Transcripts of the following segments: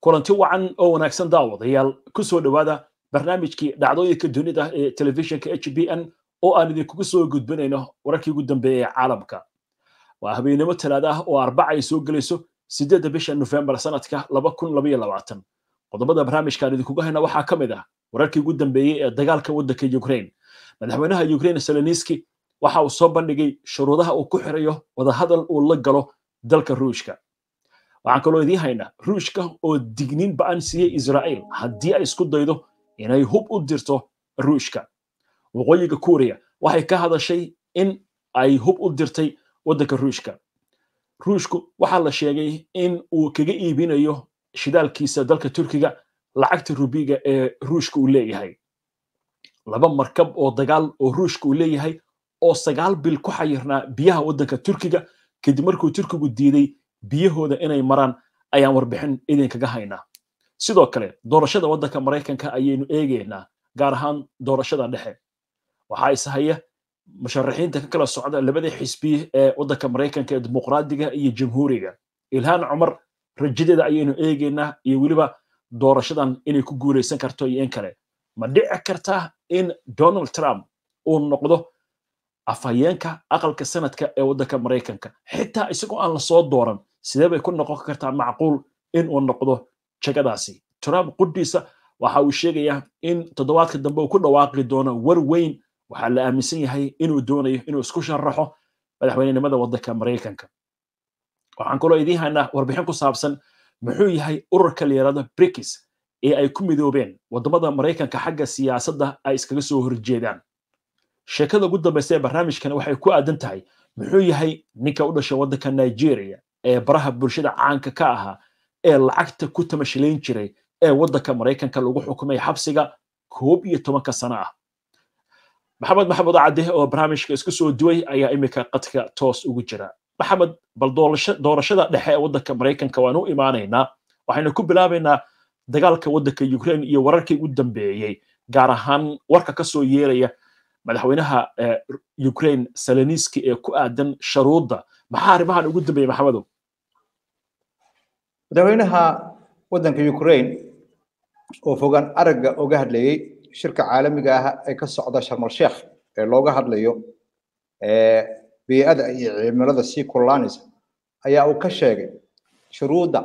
kulanti wacan oo wanaagsan daawadayaal ku soo dhowaada barnaamijkii dhacdooyinka dunida ee telefishinka h b n oo aan idinkugu soo gudbinayno wararkii ugu dambeeyey ee caalamka waa habeenimo talaada ah oo arbaca ay soo gelayso sideedda bisha nofembar sanadka laba kun labaiyo labaatan qodobada barnaamijkaan idinkugu hayna waxaa ka mid ah wararkii ugu dambeeyey ee dagaalka waddanka ukraine madaxweynaha ukraine seleniski waxa uu soo bandhigay shuruudaha uu ku xirayo wadahadal uu la galo dalka ruushka waxaan kaloo idiin haynaa ruushka oo digniin ba'an siiyey israa'iil haddii ay isku daydo inay hub u dirto ruushka waqooyiga kuuriya waxay ka hadashay in ay hub u dirtay waddanka ruushka ruushku waxaa la sheegay in uu kaga iibinayo shidaalkiisa dalka turkiga lacagta rubiga ee ruushka uu leeyahay laba markab oo dagaal oo ruushka uu leeyahay oo sagaal bil ku xayirnaa biyaha waddanka turkiga kadib markuu turkigu diiday biyahooda inay maraan ayaan warbixin idinkaga haynaa sidoo kale doorashada waddanka maraykanka ayaynu eegaynaa gaar ahaan doorashada dhexe waxaa ishaya musharaxiinta ka kala socda labada xisbi ee waddanka maraykanka ee dimuqraadiga iyo jamhuuriga ilhaan cumar rajadeeda ayaynu eegaynaa iyo weliba doorashadan inay ku guulaysan karto iyo in kale ma dhici kartaa in donald trump uu noqdo afhayeenka aqalka sanadka ee waddanka maraykanka xitaa isagoo aan la soo dooran sidee bay ku noqon kartaa macquul in uu noqdo jagadaasi trump qudhiisa waxa uu sheegayaa in toddobaadka dambe uu ku dhawaaqi doono war weyn waxaa la aaminsan yahay inuu doonayo inuu isku sharaxo madaxweynenimada waddanka maraykanka waxaan kaloo idiin haynaa warbixin ku saabsan muxuu yahay ururka la yidhahdo brikis ee ay ku midoobeen waddamada maraykanka xagga siyaasadda ay iskaga soo horjeedaan sheekada ugu dambaysa ee barnaamijkan waxay ku aadan tahay muxuu yahay ninka u dhashay waddanka nigeria ee baraha bulshada caanka ka ahaa ee lacagta ku tamashilayn jiray ee waddanka maraykanka lagu xukumay xabsiga koob iyo tobanka sano ah maxamed maxamed cadde oo barnaamijka isku soo duway ayaa imika qadka toos ugu jira maxamed bal doorashada dhexe ee waddanka maraykanka waan u imaanaynaa waxaynu ku bilaabaynaa dagaalka waddanka ukraine iyo wararkii ugu dambeeyey gaar ahaan warka ka soo yeeraya madaxweynaha ukraine seleniski ee ku aadan sharuudda maxaa arrimahan ugu dambeeyey maxamedow madaxweynaha waddanka ukraine oo fogaan aragga oga hadlayey shirka caalamiga ah ee ka socda sharmal sheekh ee looga hadlayo bey'ada iyo cimilada sii kululaanaysa ayaa uu ka sheegay shuruudda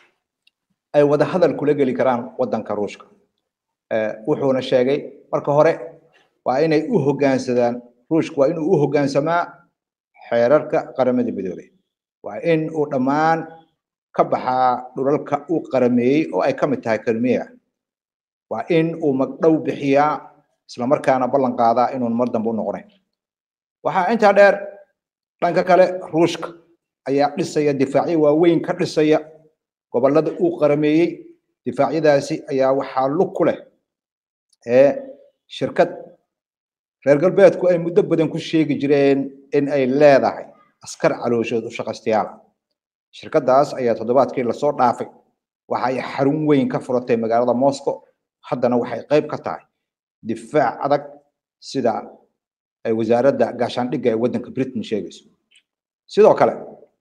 ay wada hadal kula geli karaan waddanka ruushka wuxuuna sheegay marka hore waa inay u hoggaansadaan ruushku waa inuu u hoggaansamaa xeerarka qaramada midoobay waa in uu dhammaan ka baxaa dhulalka uu qarameeyey oo ay ka mid tahay kalmiya waa in uu magdhow bixiyaa islamarkaana ballan qaadaa inuun mar dambe u noqonayn waxaa intaa dheer dhanka kale ruushka ayaa dhisaya difaacyo waaweyn ka dhisaya gobollada uu qarameeyey difaacyadaasi ayaa waxaa lug ku leh ee shirkad reer galbeedku ay muddo badan ku sheegi jireen in ay leedahay askar calooshood u shaqaystayaal shirkaddaas ayaa toddobaadkii lasoo dhaafay waxa ay xarun weyn ka furatay magaalada moscow haddana waxay qayb ka tahay difaac adag sida ay wasaaradda gaashaandhigga ee waddanka britain sheegayso sidoo kale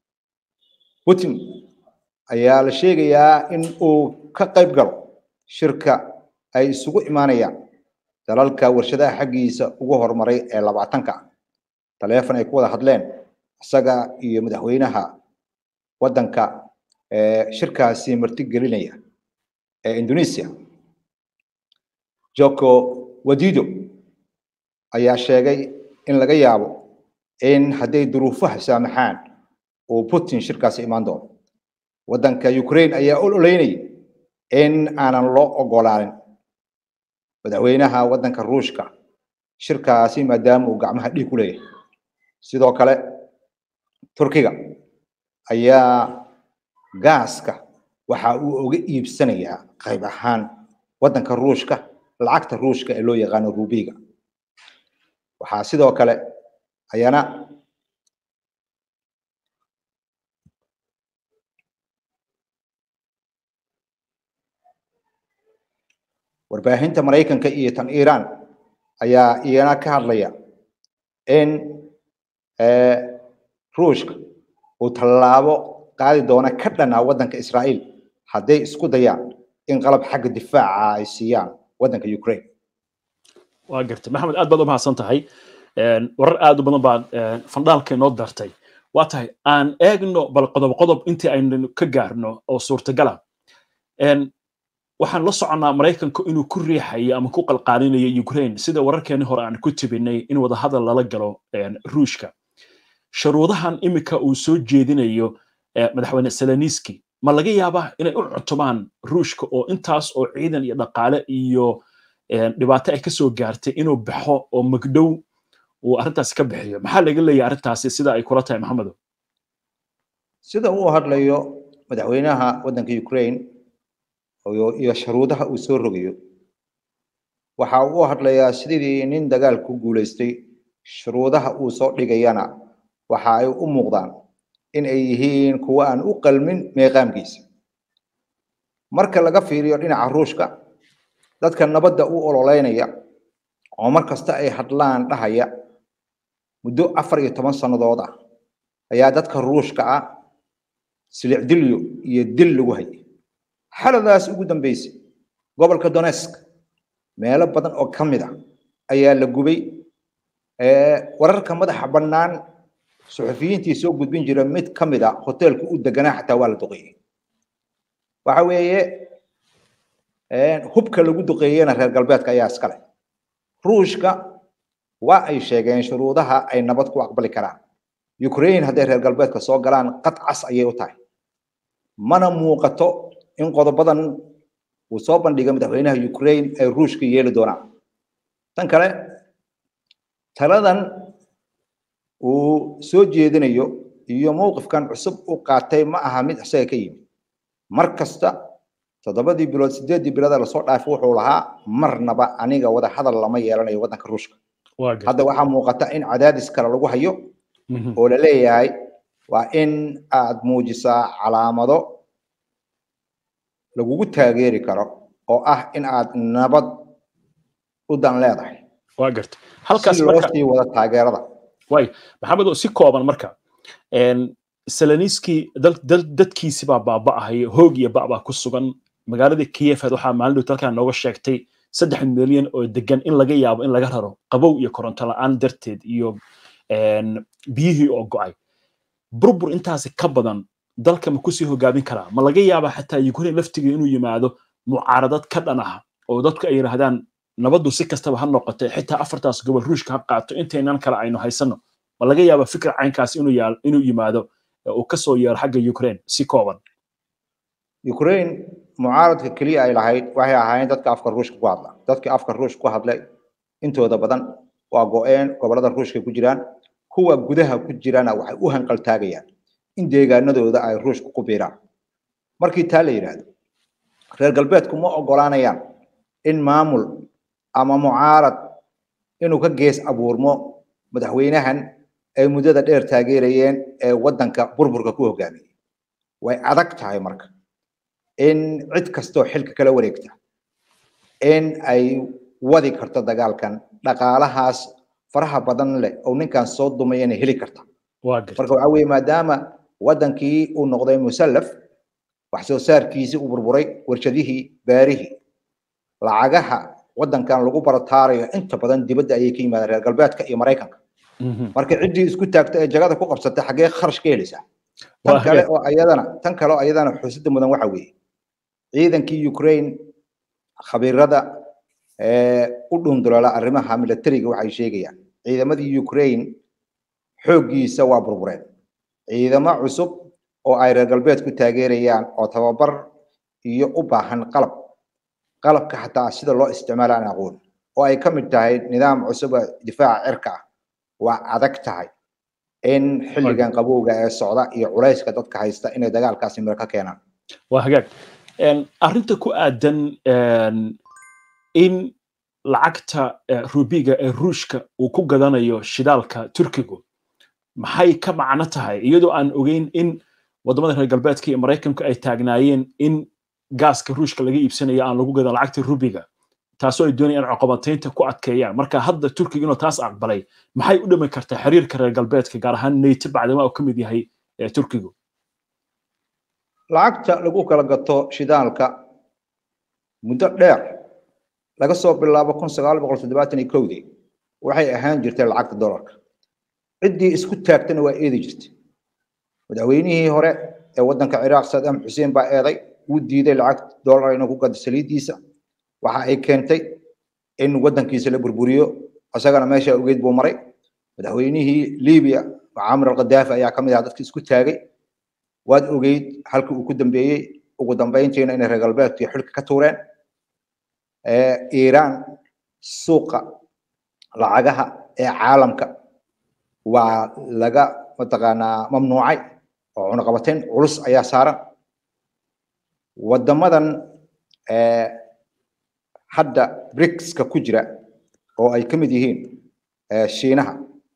putin ayaa la sheegayaa in uu ka qayb galo shirka ay isugu imaanayaan dalalka warshadaha xaggiisa ugu horumaray ee labaatanka ah taleefon ay ku wada hadleen isaga iyo madaxweynaha waddanka shirkaasi martigelinaya ee indonesia joko wadido ayaa sheegay in laga yaabo in hadday duruufaha saamaxaan uu putin shirkaasi imaan doono waddanka ukraine ayaa ololeynaya in aanan loo ogolaanin madaxweynaha waddanka ruushka shirkaasi maadaama uu gacmaha dhiig ku leeyahay sidoo kale turkiga ayaa gaaska waxa uu uga iibsanayaa qayb ahaan waddanka ruushka lacagta ruushka ee loo yaqaano rubiga waxaa sidoo kale ayana warbaahinta maraykanka iyo tan iiraan ayaa iyana ka hadlaya in ruushka uu tallaabo qaadi doona ka dhanaa waddanka israa'iil hadday isku dayaan in qalab xagga difaaca ay siiyaan waddanka ukraine waa gartay maxamed aad baad u mahadsan tahay warar aad u badan baad fandhaalka inoo dartay waa tahay aan eegno bal qodob qodob intii aynu ka gaarno oo suurtagala waxaan la soconnaa maraykanku inuu ku riixayo ama ku qalqaalinayo ukraine sida wararkeeni hore aan ku tibinay in wadahadal lala galo ruushka shuruudahan iminka uu soo jeedinayo madaxweyne seleniski ma laga yaabaa inay u cuntumaan ruushka oo intaas oo ciidan iyo dhaqaale iyo dhibaato ay kasoo gaartay inuu baxo oo magdhow uu arrintaasi ka bixiyo maxaa laga leeyahay arrintaasi sida ay kula tahay maxamedo sida uu hadlayo madaxweynaha waddanka ukraine iyo shuruudaha uu soo rogayo waxa uu hadlayaa sidii nin dagaal ku guulaystay shuruudaha uu soo dhigayana waxa ay u muuqdaan in ay yihiin kuwo aan u qalmin meeqaamkiisa marka laga fiiriyo dhinaca ruushka dadka nabadda u ololeynaya oo mar kasta ay hadlaan dhahaya muddo afar iyo toban sannadood ah ayaa dadka ruushka ah silicdilyo iyo dil lagu hayay xaladaas ugu dambeysay gobolka donesk meelo badan oo ka mid ah ayaa la gubay wararka madaxa bannaan suxufiyiintii soo gudbin jira mid ka mid a hoteelka u deganaa xataa waa la duqeeyey waxa weeye hubka lagu duqeeyena reer galbeedka ayaa iskale ruushka waa ay sheegeen shuruudaha ay nabad ku aqbali karaan ukraine hadday reer galbeedka soo galaan qad cas ayay u tahay mana muuqato in qodobadan uu soo bandhiga madaxweynaha ukraine ay ruushka yeeli doonaan tan kale taladan uu soo jeedinayo iyo mowqifkan cusub u qaatay ma aha mid isaga ka yimid mar kasta toddobadii bilood sideeddii bilood lasoo dhaafay wuxuu lahaa marnaba aniga wada hadal lama yeelanayo waddanka ruushka hadda waxaa muuqata in cadaadis kale lagu hayo oo la leeyahay waa in aad muujisaa calaamado lagugu taageeri karo oo ah in aad nabad u dan leedahay waa garta halkaas si loo sii wada taageerada way maxamed si kooban marka seleniski dadkiisi baa baaba'ahay hoog iyo ba'baa ku sugan magaaladii kiyefed waxaa maalin dhowta halkaa nooga sheegtay saddex milyan oo degan in laga yaabo in laga raro qabow iyo koronto la'aan darteed iyo biyihii oo go'ay burbur intaasi ka badan dalka ma kusii hogaamin karaa ma laga yaabaa xataa ukraine laftigeeda inuu yimaado mucaaradad ka dhan ah oo dadku ay yidhaahdaan nabaddu si kastaba ha noqotay xitaa afartaas gobol ruushka ha qaato intaynan kale aynu haysano ma laga yaabaa fikir caynkaas inuu yimaado uu kasoo yeero xagga ukraine si kooban ukraine mucaaradka keliya ay lahayd waxay ahaayeen dadka afka ruushka ku hadla dadkii afka ruushka ku hadlay intooda badan waa go-een gobolada ruushka ku jiraan kuwa gudaha ku jirana waxay u hanqaltaagayaan in deegaanadooda ay ruushka ku biiraan markii taa la yidhaahdo reer galbeedku ma ogolaanayaan in maamul ama mucaarad inuu ka gees abuurmo madaxweynahan ay muddada dheer taageerayeen ee waddanka burburka ku hogaamiyey way adag tahay marka in cid kastoo xilka kala wareegta in ay wadi karto dagaalkan dhaqaalahaas faraha badan leh oo ninkan soo dumayana heli karta marka waxaa weeye maadaama waddankii uu noqday musallaf wax soo saarkiisii uu burburay warshadihii baarihii lacagaha waddankan lagu barataarayo inta badan dibadda ayay ka yimaadeen reer galbeedka iyo maraykanka marka ciddii isku taagta ee jagada ku qabsatay xaggee kharash ka helaysaa tan kale oo ayadana tan kale oo ayadana xusidda mudan waxa weeye ciidankii ukraine khabiirada u dhundulala arrimaha militariga waxay sheegayaan ciidamadii ukraine xooggiisa waa burbureen ciidamo cusub oo ay reer galbeedku taageerayaan oo tababar iyo u baahan qalab qalabka xataa sida loo isticmaala aan aqoon oo ay ka mid tahay nidaam cusub oo difaaca cirka ah waa adag tahay in xilligan qabowga ee socda iyo culayska dadka haysta inay dagaalkaasi miro ka keenaan waa hagaag arrinta ku aadan in lacagta rubiga ee ruushka uu ku gadanayo shidaalka turkigu maxay ka macno tahay iyadoo aan ogeyn in waddamada reer galbeedka iyo maraykanku ay taagnaayeen in gaaska ruushka laga iibsanayo aan lagu gadan lacagta rubiga taasoo ay doonayaan in coqobataynta ku adkeeyaan marka hadda turkiga inuu taas aqbalay maxay u dhimi kartaa xiriirka reer galbeedka gaar ahaan nato bacdama uu ka mid yahay turkigu lacagta lagu kala gato shidaalka muddo dheer laga soo bilaabo kun sagaal boqol toddobaatan iyo kowdii waxay ahaan jirtay lacagta dollarka ciddii isku taagtana waa eedi jirtay madaxweynihii hore ee waddanka ciraaq saddam xuseen baa eeday wuu diiday lacag dollar inuu ku gado saliiddiisa waxa ay keentay in waddankiisa la burburiyo isagana meesha ogeyd buu maray madaxweynihii libiya mucaamir alqadaafi ayaa ka mid ah dadka isku taagay waad ogeyd halkii uu ku dambeeyey ugu dambeyntiina inay reer galbeedku xilka ka tuureen iiraan suuqa lacagaha ee caalamka waa laga mataqaanaa mamnuucay oo cunaqabateyn culus ayaa saaran waddamadan hadda bricska ku jira oo ay ka mid yihiin shiinaha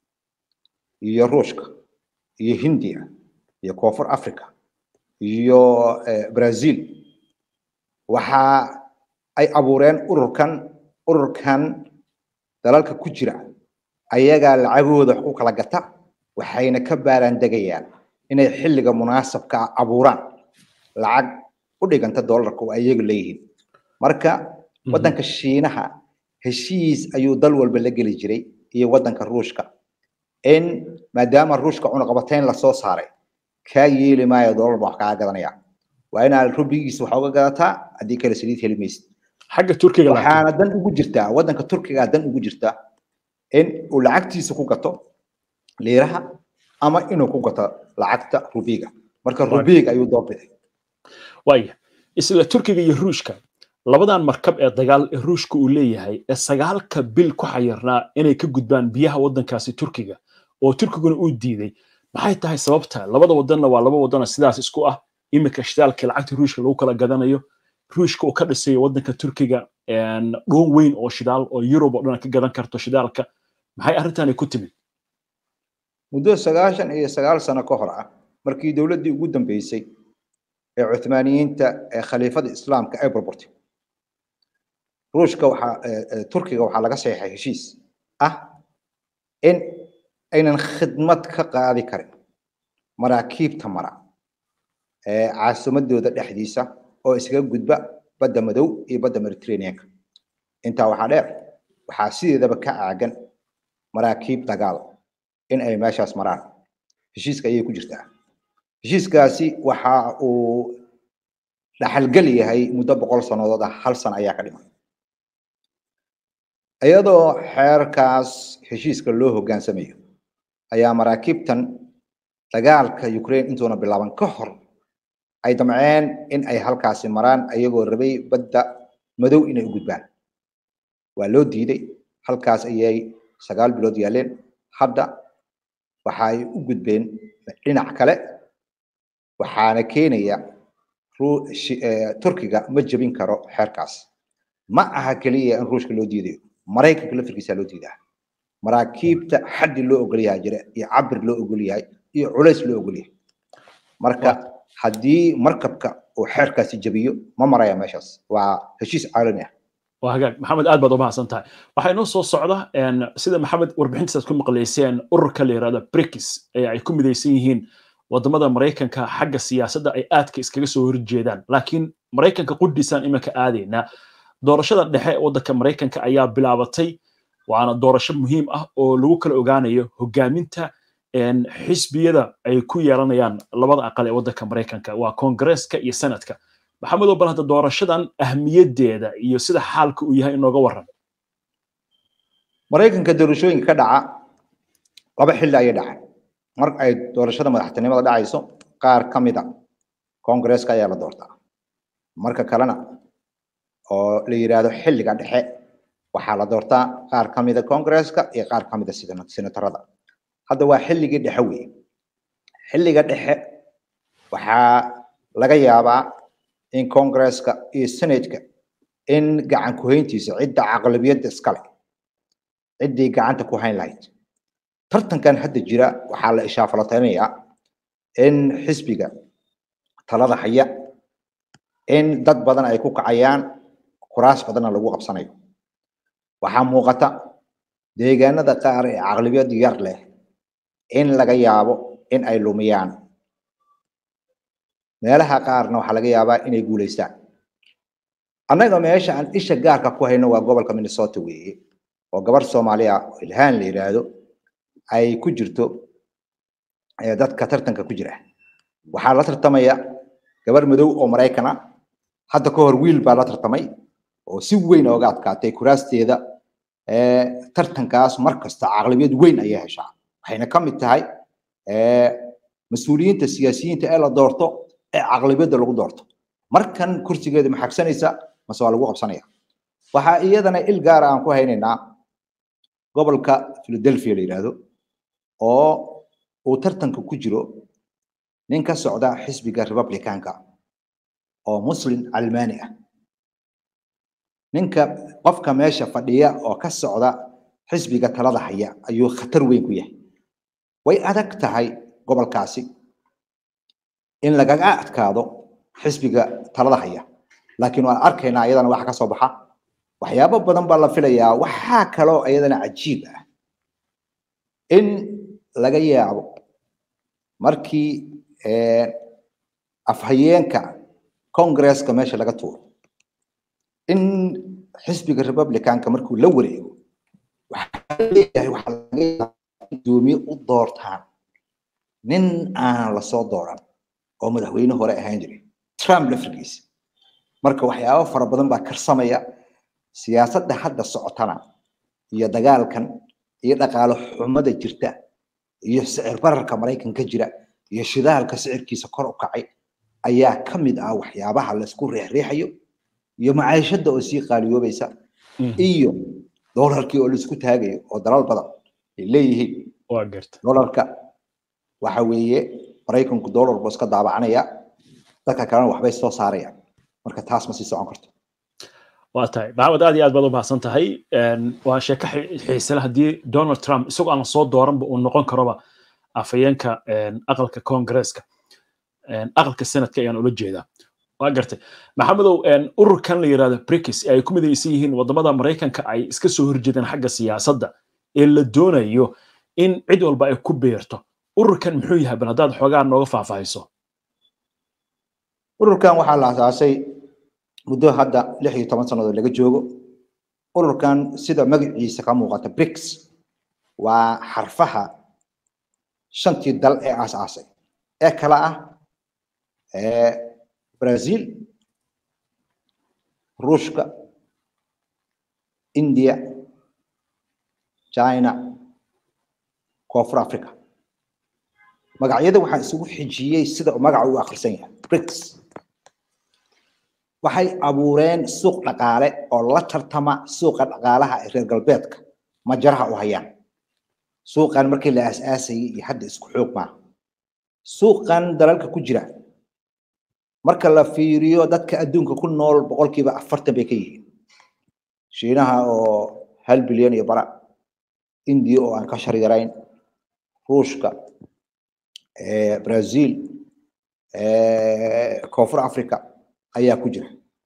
iyo ruushka iyo hindiya iyo koonfur africa iyo brazil waxa ay abuureen ururkan ururkan dalalka ku jira ayagaa lacagooda wax ku kala gata waxayna ka baaraandegayaan inay xilliga munaasabka abuuraan lacag u dhiganta dollarka oo ayaga leeyihiin marka waddanka shiinaha heshiis ayuu dal walba la geli jiray iyo waddanka ruushka in maadaama ruushka cunaqabateyn lasoo saaray kaa yeeli maayo dollar baa wax kaa gadanaya waa inaad rubigiisa wax uga gadataa haddii kale saliid heli maysid xagga turkiga waxaana dan ugu jirtaa waddanka turkiga dan ugu jirtaa in uu lacagtiisa ku gato liiraha ama inuu ku gato lacagta rubiga marka rubiga ayuu doorbiday waaya isla turkiga iyo ruushka labadan markab ee dagaal ee ruushka uu leeyahay ee sagaalka bil ku xayirnaa inay ka gudbaan biyaha waddankaasi turkiga oo turkiguna uu diiday maxay tahay sababta labada wadanna waa laba wadana sidaas isku ah iminka shidaalkii lacagta ruushka lagu kala gadanayo ruushka uu ka dhisayo waddanka turkiga dhoon weyn oo shidaal oo yurub oo dhan ka gadan karto shidaalka maxay arrintani ku timid muddo sagaashan iyo sagaal sano ka hor ah markii dowladdii ugu dambeysay ee cuthmaaniyiinta ee khaliifada islaamka ay burburtay ruushka waxaa turkiga waxaa laga saxeexay heshiis ah in aynan khidmad ka qaadi karin maraakiibta mara ee caasimadooda dhexdiisa oo iskaga gudba badda madow iyo badda mediterraneanka intaa waxaa dheer waxaa sideedaba ka aagan maraakiib dagaal in ay meeshaas maraan heshiiska ayay ku jirtaa heshiiskaasi waxa uu dhaxalgel yahay muddo boqol sannadood ah hal sana ayaa ka dhiman iyadoo xeerkaas heshiiska loo hoggaansamayo ayaa maraakiibtan dagaalka ukraine intuuna bilaaban ka hor ay damceen in ay halkaasi maraan ayagoo rabay badda madow inay u gudbaan waa loo diiday halkaas ayay sagaal bilood yaaleen hadda waxa ay u gudbeen dhinac kale waxaana keenaya turkiga ma jebin karo xeerkaas ma aha keliya in ruushka loo diidayo maraykanka lafirkiisa loo diidaa maraakiibta xaddi loo ogol yahay jira iyo cabir loo ogol yahay iyo culays loo ogol yahay marka haddii markabka uu xeerkaasi jebiyo ma maraya meeshaas waa heshiis caalami ah waa hagaag maxamed aad baad u mahadsan tahay waxaa inoo soo socda sida maxamed warbixintiisaad ku maqlayseen ururka la yidhahda brikis ee ay ku midaysan yihiin wadamada maraykanka xagga siyaasadda ay aadka iskaga soo horjeedaan laakiin maraykanka qudhiisaan iminka aadaynaa doorashada dhexe waddanka maraykanka ayaa bilaabatay waana doorasho muhiim ah oo lagu kala ogaanayo hogaaminta xisbiyada ay ku yeelanayaan labada aqal ee waddanka maraykanka waa koongareeska iyo senadka maxamedow bal hadda doorashadan ahmiyaddeeda iyo sida xaalka uu yahay inooga warran maraykanka doorashooyinka ka dhaca laba xilli ayay dhacay mar ay doorashada madaxtinimada dhacayso qaar ka mida koongareeska ayaa la doortaa marka kalena oo la yidhaahdo xilliga dhexe waxaa la doortaa qaar ka mida koongareeska iyo qaar ka mida senatarada hadda waa xilligii dhexe weeye xilliga dhexe waxaa laga yaabaa in koongareeska iyo senatka in gacan ku-hayntiisa cidda aqlabiyadda iskale ciddii gacanta ku hayn lahayd tartankan hadda jira waxaa la ishaafalataynayaa in xisbiga talada haya in dad badan ay ku kacayaan kuraas badanna lagu qabsanayo waxaa muuqata deegaanada qaar ee aqlabiyad yar leh in laga yaabo in ay lumiyaan meelaha qaarna waxaa laga yaabaa inay guulaystaan annaga meesha aan isha gaarka ku hayno waa gobolka minnesota weeye oo gabar soomaaliya ilhaan la yidhaahdo ay ku jirto dadka tartanka ku jira waxaa la tartamaya gabar madow oo maraykan ah hadda ka hor wiil baa la tartamay oo si weyn ooga adkaatay kuraasteeda tartankaas mar kasta caqlabiyad weyn ayay heshaa waxayna ka mid tahay mas-uuliyiinta siyaasiyiinta ee la doorto ee caqlabiyadda lagu doorto markan kursigeeda ma xagsanaysa mase waa lagu qabsanaya waxaa iyadana il gaara aan ku haynaynaa gobolka philadelphia la yidhaahdo oo uu tartanka ku jiro nin ka socda xisbiga republicanka oo muslim calmaani ah ninka qofka meesha fadhiya oo ka socda xisbiga talada haya ayuu khatar weyn ku yahay way adag tahay gobolkaasi in lagaga adkaado xisbiga talada haya laakiin waan arkaynaa iyadana waxa ka soo baxa waxyaabo badan baa la filayaa waxaa kaloo iyadana cajiib ah in laga yaabo markii afhayeenka congresska meesha laga tuuro in xisbiga republicanka markuu la wareego waxaa leeyahay waxaa laga yaaba gudoomiye u doortaan nin aan lasoo dooran oo madaxweyne hore ahaan jiray trump lafrigiisa marka waxyaabo fara badan baa karsamaya siyaasadda hadda socotana iyo dagaalkan iyo dhaqaale xumada jirta iyo sicir bararka maraykanka jira iyo shidaalka sicirkiisa kor u kacay ayaa ka mid ah waxyaabaha laysku reexreexayo iyo macaishada oo sii qaaliyoobaysa iyo doolarkii oo laisku taagayo oo dalal badan ay leeyihiin doolarka waxa weeye maraykanku doolar buu iska daabacanaya dadka kalena waxbay soo saarayaan marka taas ma sii socon karto waa tahay maxamed aad iyo aad baad u mahadsan tahay waa sheeko xiisele haddii donald trump isagoo aan soo dooranba uu noqon karoba afhayeenka aqalka congresska aqalka senadka ayaan ula jeedaa waa gartay maxamedow ururkan la yidhahdo brikis ee ay ku midaysan yihiin waddamada maraykanka ay iska soo horjeedaan xagga siyaasadda ee la doonayo in cid walba ay ku beerto ururkan muxuu yahay bal haddaad xoogaa nooga faahfaahiso ururkan waxaa la asaasay muddo hadda lix iyo toban sannadood laga joogo ururkan sida magaciisa ka muuqata brics waa xarfaha shantii dal ee aasaasay ee kala ah brazil ruushka india china koonfur africa magacyada waxaa isugu xijiyey sida magaca u akhrisan yahay brics waxay abuureen suuq dhaqaale oo la tartama suuqa dhaqaalaha ee reer galbeedka majaraha u hayaan suuqan markii la aasaasayay iyo hadda isku xoog maaha suuqan dalalka ku jira marka la fiiriyo dadka adduunka ku nool boqolkiiba afartan bay ka yihiin shiinaha oo hal bilyan iyo bara indiya oo aan ka shar yarayn ruushka brazil koonfur africa ayaa ku jira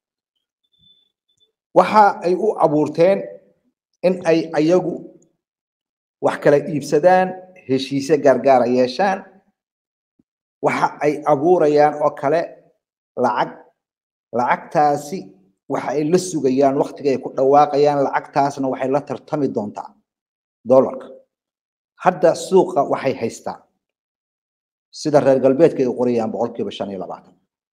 waxa ay u abuurteen in ay ayagu wax kala iibsadaan heshiise gaargaara yeeshaan waxa ay abuurayaan oo kale lacag lacagtaasi waxa ay la sugayaan waktiga ay ku dhawaaqayaan lacagtaasna waxay la tartami doontaa dollarka hadda suuqa waxay haystaan sida reer galbeedka ay qorayaan boqolkiiba shan iyo labaatan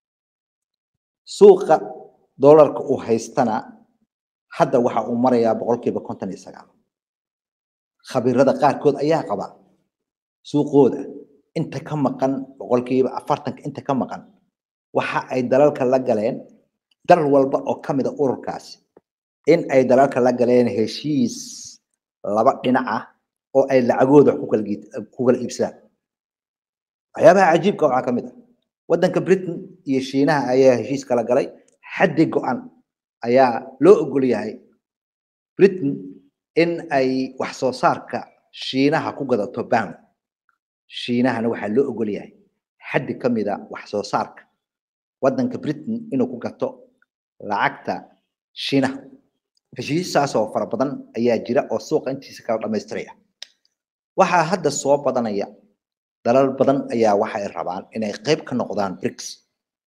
suuqa dollarka uu haystana hadda waxa uu marayaa boqolkiiba konton iyo sagaal khabiirada qaarkood ayaa qaba suuqooda inta ka maqan boqolkiiba afartanka inta ka maqan waxa ay dalalka la galeen dal walba oo ka mid a ururkaasi in ay dalalka la galeen heshiis laba dhinac ah oo ay lacagooda ku kala iibsadaan waxyaabaha cajiibka waxaa ka mid ah waddanka britain iyo shiinaha ayaa heshiis kala galay xaddi go-an ayaa loo ogol yahay britain in ay wax soo saarka shiinaha ku gadato bound shiinahana waxaa loo ogol yahay xaddi ka mida wax soo saarka waddanka britain inuu ku gato lacagta shiinaha heshiisaas oo fara badan ayaa jira oo suuqa intiisa kala dhamaystiraya waxaa hadda soo badanaya dalal badan ayaa waxa ay rabaan inay qayb ka noqdaan brics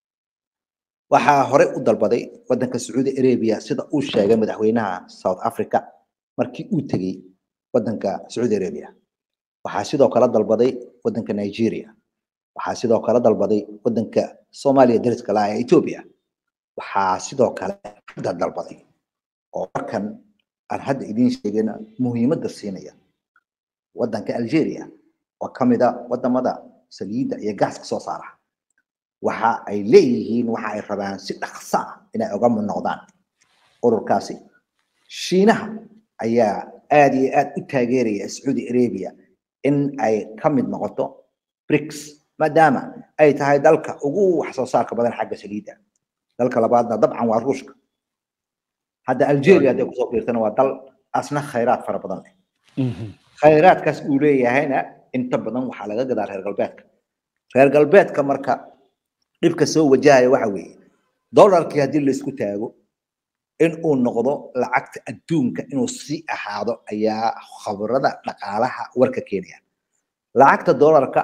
waxaa hore u dalbaday waddanka sacuudi arabia sida uu sheegay madaxweynaha south africa markii uu tegey waddanka sacuudi arabia waxaa sidoo kale dalbaday waddanka nigeria waxaa sidoo kale dalbaday waddanka soomaaliya dariska laha ee ethiopia waxaa sidoo kale hadda dalbaday oo markan aan hadda idiin sheegayna muhiimadda siinaya waddanka algeria oo ka mid a wadamada saliidda iyo gaaska soo saara waxa ay leeyihiin waxa ay rabaan si dhaqso ah inay uga mid noqdaan ururkaasi shiinaha ayaa aad iyo aad u taageeraya sacuudi arabia in ay ka mid noqoto brics maadaama ay tahay dalka ugu wax soo saarka badan xagga saliidda dalka labaadna dabcan waa ruushka hadda algeria hadday kusoo fiirtana waa dal asna khayraad fara badan leh khayraadkaas uu leeyahayna inta badan waxaa laga gadaa reer galbeedka reer galbeedka marka dhibka soo wajahaya waxa weeye dollarkii haddii laisku taago in uu noqdo lacagta adduunka inuu sii ahaado ayaa khabrada dhaqaalaha warka keenaya lacagta dollarka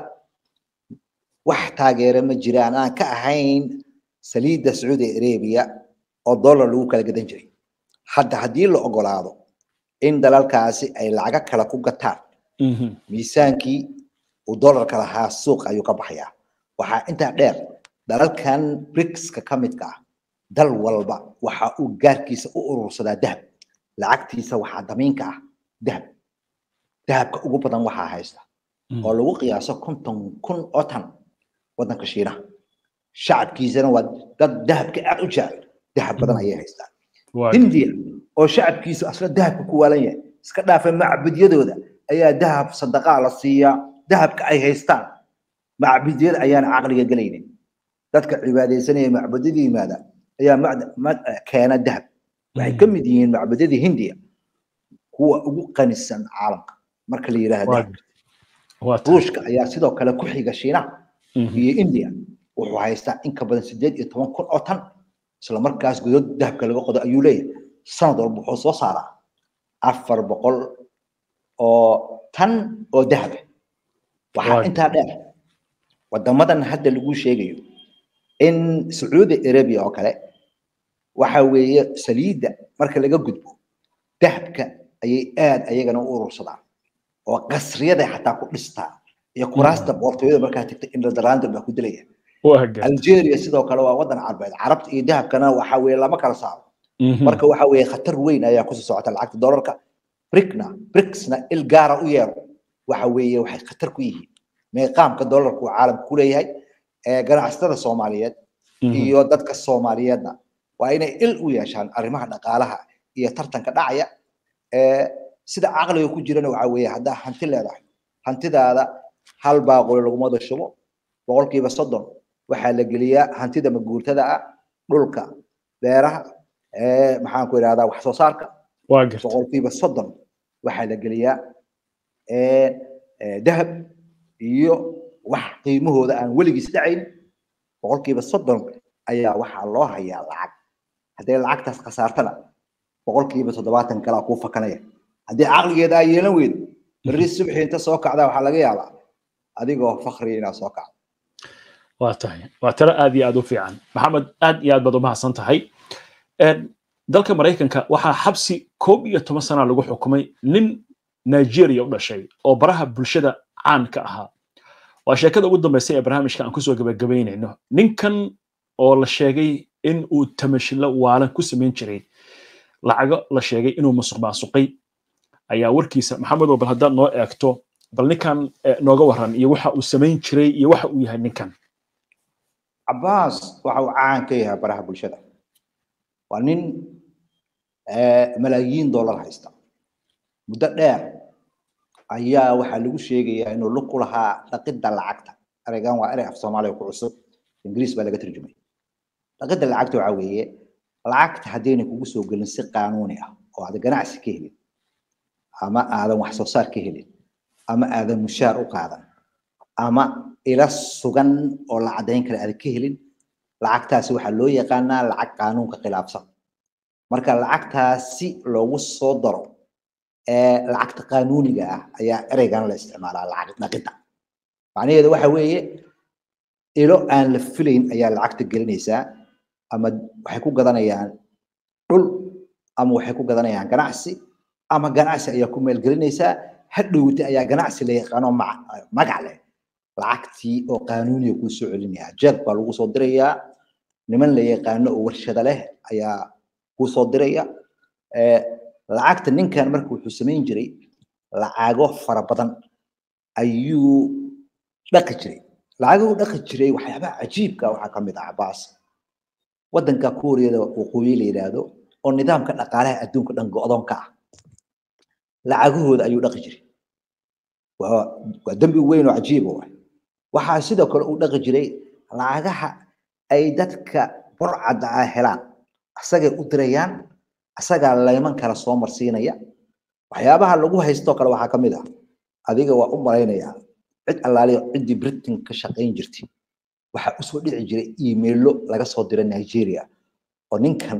wax taageera ma jiraan aan ka ahayn saliidda sacuudi arabia oo dollar lagu kala gadan jiray hadda haddii la ogolaado in dalalkaasi ay lacago kale ku gataan miisaankii uu dollarka lahaa suuq ayuu ka baxayaa waxaa intaa dheer dalalkan bricska ka midka ah dal walba waxa uu gaarkiisa u urursadaa dahab lacagtiisa waxaa damiinka ah dahab dahabka ugu badan waxaa haysta oo lagu qiyaaso konton kun oo tan waddanka shiinaha shacabkiisana waa dad dahabka aad u jecel dahab badan ayay haystaan hindiya oo shacabkiisu asla dahabka ku waalan yahay iska dhaafa macbudyadooda ayaa dahab sadaqaa la siiyaa dahabka ay haystaan macbudyada ayaana caqliga gelaynin dadka cibaadaysanaya macbudyada yimaada ayaa keena dahab waxay ka mid yihiin macbudyadii hindiya kuwa ugu qanisan caalamka marka la yidhaahda ruushka ayaa sidoo kale ku xiga shiinaha iyo india wuxuu haystaa in ka badan sideed iyo toban kun oo tan isla markaas godod dahabka laga qodo ayuu leeyahay sanad walba wuxuu soo saaraa afar boqol oo tan oo dahab waxaa intaa dheer wadamadan hadda lagu sheegayo in sacuudi arabia oo kale waxa weeye saliidda marka laga gudbo dahabka ayay aad ayagana u urursadaan oo qasriyada xataa ku dhistaa iyo kuraasta boqortooyada markaa tagta in ladaraandar baa ku dilaya algeria sidoo kale waa wadan carbeed carabta iyo dahabkana waxa weeye lama kala saaro marka waxa weeye khatar weyn ayaa kusoo socota lacagta dollarka bricna bricsna il gaara u yeero waxa weeye waxay khatar ku yihiin meeqaamka dollarku uu caalamka ku leeyahay ganacsatada soomaaliyeed iyo dadka soomaaliyeedna waa inay il u yeeshaan arrimaha dhaqaalaha iyo tartanka dhacaya sida caqliga ku jirana waxa weeye haddaa hanti leedahay hantidaada hal baaquli laguma dashubo boqolkiiba soddon waxaa la geliyaa hantida maguurtada ah dhulka beeraha maxaan ku idhahdaa wax soo saarka boqolkiiba soddon waxaa la geliyaa dahab iyo wax qiimahooda aan weligiis dhacayn boqolkiiba soddon ayaa waxaa loo hayaa lacag hadday lacagtaas khasaartana boqolkiiba toddobaatan kalaa kuu fakanaya haddii caqligeeda aa yeelan weydo berri subxii inta soo kacdaa waxaa laga yaabaa adigoo fakri inaad soo kacdo waa tahay waa talo aad iyo aad u fiican maxamed aad iyo aad baad u mahadsan tahay dalka maraykanka waxaa xabsi koob iyo toban sana lagu xukumay nin nigeria u dhashay oo baraha bulshada caan ka ahaa waa sheekada ugu dambaysa ee barnaamijka aan kusoo gabagabaynayno ninkan oo la sheegay in uu tamashilo waalan ku samayn jiray lacago la sheegay inuu musuq maasuqay ayaa warkiisa maxamedow bal haddaad noo eegto bal ninkan nooga waran iyo waxa uu samayn jiray iyo waxa uu yahay ninkan cabaas waxa uu caan ka yahay baraha bulshada waa nin malaayiin dollar haysta muddo dheer ayaa waxaa lagu sheegayaa inuu lug ku lahaa dhaqidda lacagta ereygan waa erey af soomaaliya ku cusub ingiriis baa laga tarjumay dhaqidda lacagta waxaa weeye lacagta haddayna kugu soo gelin si qaanuuni ah oo aad ganacsi ka helin ama aadan wax soo saar ka helin ama aadan mushaar u qaadan ama ila sugan oo la caddayn kara aadan ka helin lacagtaasi waxaa loo yaqaanaa lacag qaanuunka khilaafsan marka lacagtaasi loogu soo daro lacagta qaanuuniga ah ayaa ereygan la isticmaalaa lacag dhaqidda macnaheedu waxa weeye ilo aan la filayn ayaa lacagta gelinaysaa ama waxay ku gadanayaan dhul ama waxay ku gadanayaan ganacsi ama ganacsi ayaa ku meelgelinaysaa hadhowti ayaa ganacsi la yaqaano magac leh lacagtii oo qaanuuniya kuu soo celinaya jeeg baa lagu soo dirayaa niman la yaqaano oo warshada leh ayaa kuu soo diraya lacagta ninkan marka wuxuu samayn jiray lacago fara badan ayuu dhaqi jiray lacaguu dhaqi jiray waxyaabaha cajiibka waxaa ka mid ah cabaas waddanka kuuriyada waqooyi la yidhaahdo oo nidaamka dhaqaalaha adduunka dhan go-doonka ah lacagahooda ayuu dhaqi jiray waa dembi weyn oo cajiib u ah waxaa sidoo kale uu dhaqi jiray lacagaha ay dadka burcadda ah helaan asagay u dirayaan asagaa layman kala soo marsiinaya waxyaabaha lagu haystoo kale waxaa ka mid ah adiga waa u malaynayaa cid allaaliyo ciddii britain ka shaqayn jirtay waxaa usoo dhici jiray iimaylo laga soo dira nigeria oo ninkan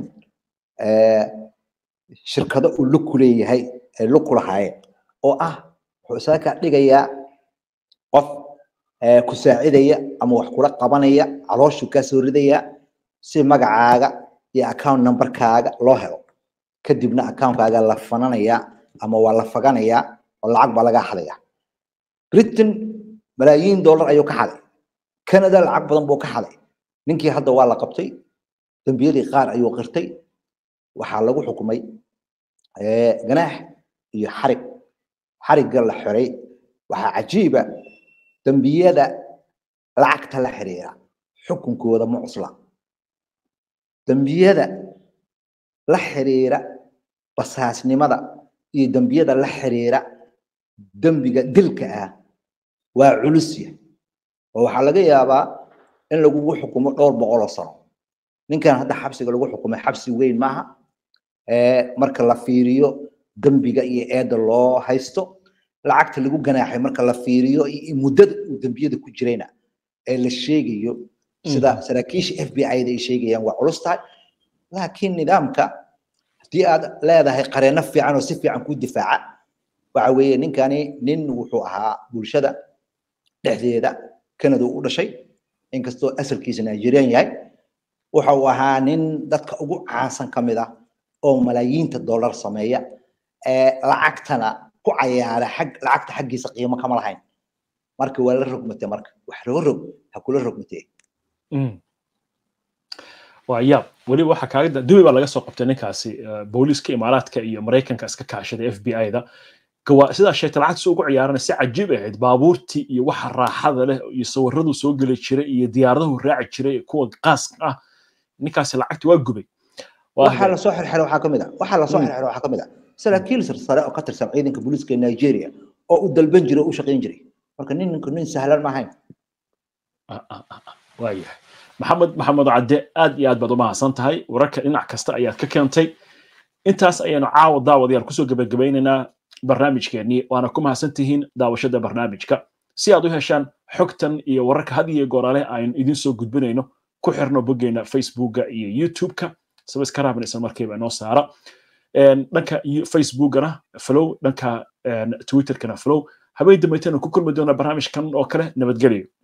shirkado uu luku leeyahay ay luku lahaayeen oo ah wuxuu isaga kaa dhigayaa qof ku saacidaya ama wax kula qabanaya calooshuu kaa soo ridaya si magacaaga iyo account numberkaaga loo helo kadibna accountkaaga la fananaya ama waa la faganaya oo lacag baa lagaa xadaya britain malaayiin dollar ayuu ka xaday canada lacag badan buu ka xaday ninkii hadda waa la qabtay dembiyadii qaar ayuu qirtay waxaa lagu xukumay ganaax iyo xarig xarigga la xiray waxaa cajiiba dembiyada lacagta la xiriira xukunkooda ma cusla dembiyada la xiriira basaasnimada iyo dembiyada la xiriira dembiga dilka ah waa culusya oo waxaa laga yaabaa in lagugu xukumo dhowr boqol oo sano ninkan hadda xabsiga lagu xukumay xabsi weyn maaha marka la fiiriyo dembiga iyo eedda loo haysto lacagta lagu ganaaxay marka la fiiriyo iyo muddada uu dembiyada ku jirayna ee la sheegayo sida saraakiisha f b i da ay sheegayaan waa culus tahay laakiin nidaamka haddii aad leedahay qareeno fiican oo si fiican kuu difaaca waxa weeye ninkani nin wuxuu ahaa bulshada dhexdeeda canada u dhashay inkastoo asalkiisa nigerian yahay waxa uu ahaa nin dadka ugu caansan ka mid ah oo malaayiinta dollar sameeya ee lacagtana ku cayaara xag lacagta xaggiisa qiimo kama lahayn marka waa la rogmatay marka wax laga rog ha kula rogmatee waa yaab weliba waxaa kaaga dubai baa laga soo qabtay ninkaasi booliiska imaaraadka iyo maraykanka iska kaashaday f b i da sidaa sheegtay lacagtiisa ugu ciyaarana si cajiib ahayd baabuurtii iyo waxa raaxada leh iyo sawiradu soo geli jiray iyo diyaaradahu raaci jiray kuwa qaaska ah ninkaasi lacagti waa gubay waxaa lasoo xirxiray waxaa kamid ah waxaa lasoo xirxiray waxaa kamid ah saraakiil sare oo ka tirsan ciidanka booliiska nigeria oo u dalban jiray oo u shaqayn jiray marka ninku nin sahlan ma ahayn waayahay maxamed maxamed cadde aad iyo aad baad u mahadsan tahay wararka dhinac kasta ayaad ka keentay intaas ayaanu caawa daawadayaal kusoo gebagabaynaynaa barnaamijkeennii waana ku mahadsan tihiin daawashada barnaamijka si aad u heshaan xogtan iyo wararka had iyo goorale aynu idin soo gudbinayno ku xirno boggeena facebooka iyo youtube-ka sabaskaraaban isla markiiba inoo saara dhanka facebookana flow dhanka twitterkana flow habeen dambaytana ku kulmi doona barnaamijkan oo kale nabadgelyo